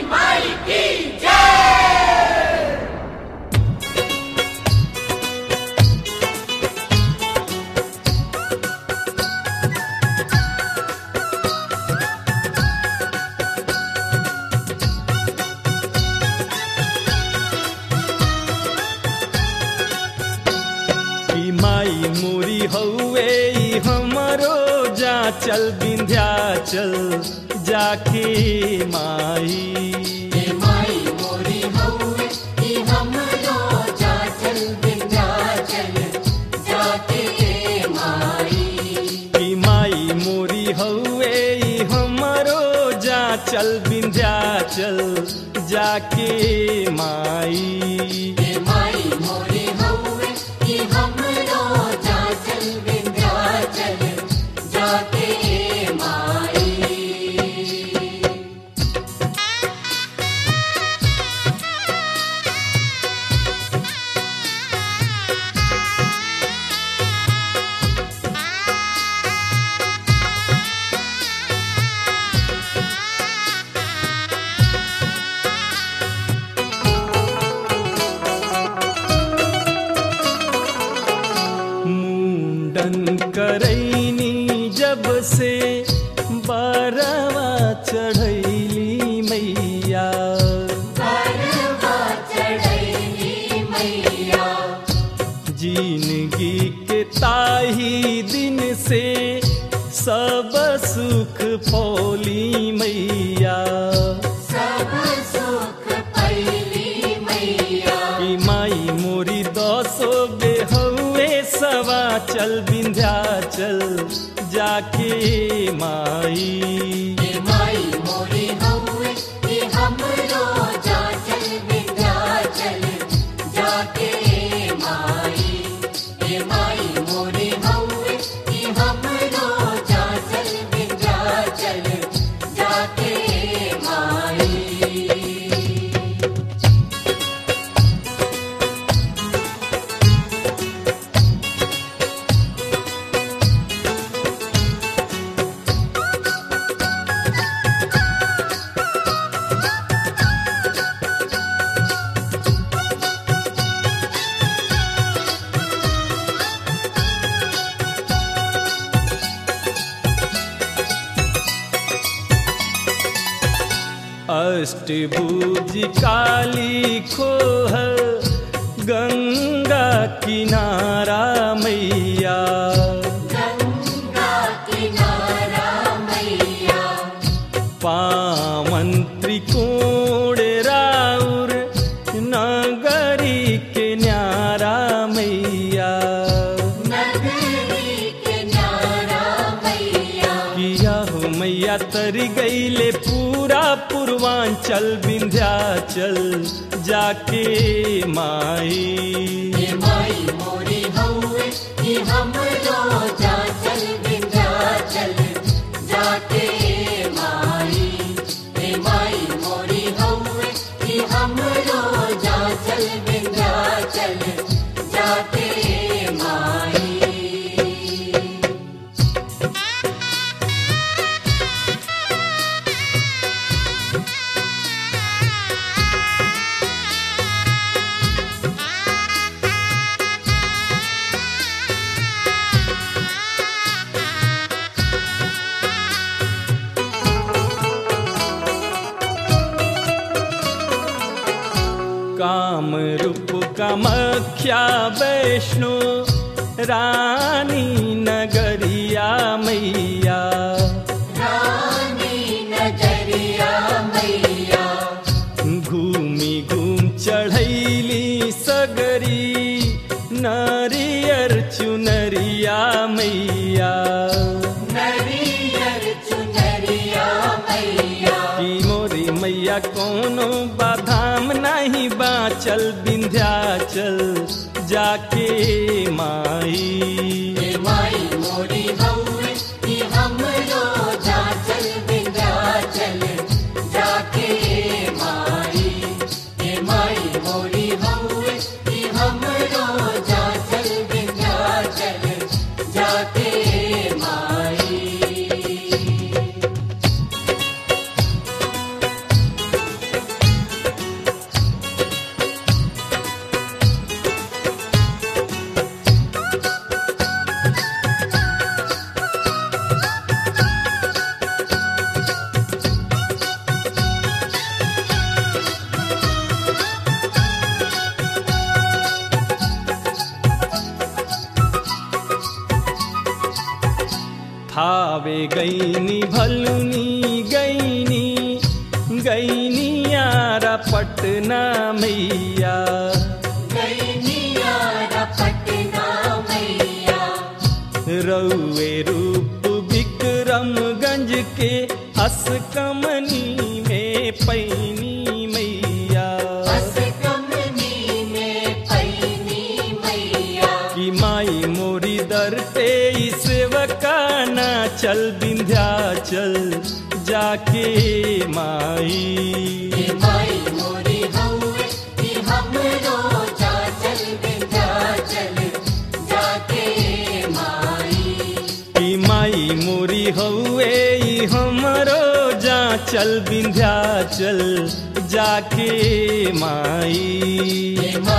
माई की जय कि माई मोरी हौवे ई हमरो जा चल विंध्याचल जाके माई हे माई मोरी हौवे कि हमरो जाचल विंध्याचल जाके माई कि माई मोरी हौवे ई हमरो जा चल विंध्याचल जाके माई हे माई मोरी हौवे कि हमरो जाचल विंध्याचल जाके माई मुंडन करैनी जब से बारवा चढ़ैली मैया करवा चढ़ैली मैया जिंदगी के ताही दिन से सब सुख फौली मैया सब सुख पैली मैया कि माई मोरी दसो बेहवे सवा चल विंध्याचल जाके माई हे माई मोरी हौवे कि हमरो जाचल विंध्याचल जाके माई हे माई मोरी हौवे कि हमरो जाचल विंध्याचल जाके माई अष्टभुज काली खोह गंगा किनारा मैया गंगा किनारा मैया पावन त्रिकोण राउर नगरी के न्यारा मैया नगरी किनारा मैया किया हो मैया तर गईले पूरा पूर्वांचल विंध्याचल जाके माई हे माई मोरी हौवे कि हमरो जाचल विंध्याचल जाके माई हे माई मोरी हौवे कि हमरो जाचल विंध्याचल जाके माई काम रूप कामख्या वैष्णो रानी नगरिया मैया रानी नजरिया मैया घूमी घूम चढ़ैली सगरी नारियर चुनरिया मैया नरियर चुनरिया मैया की मोरी मैया कोनो बाधाम नहीं बाचल विंध्याचल जाके माई हे माई थावे गईनी भलुनी गईनी गईनी यारा पटना मैया गैनिया पटना मैया रउए रूप विक्रमगंज के असकमनी में पैनी मैया बस कमनी में पैनी मैया कि माई मोरी दर पे सेवकाना चल विंध्याचल जाके माई ये माई मोरी हउए कि हमरो चाचल विंध्याचल जाके माई कि माई मोरी हउए ई हमरो जा चल विंध्याचल जाके माई ये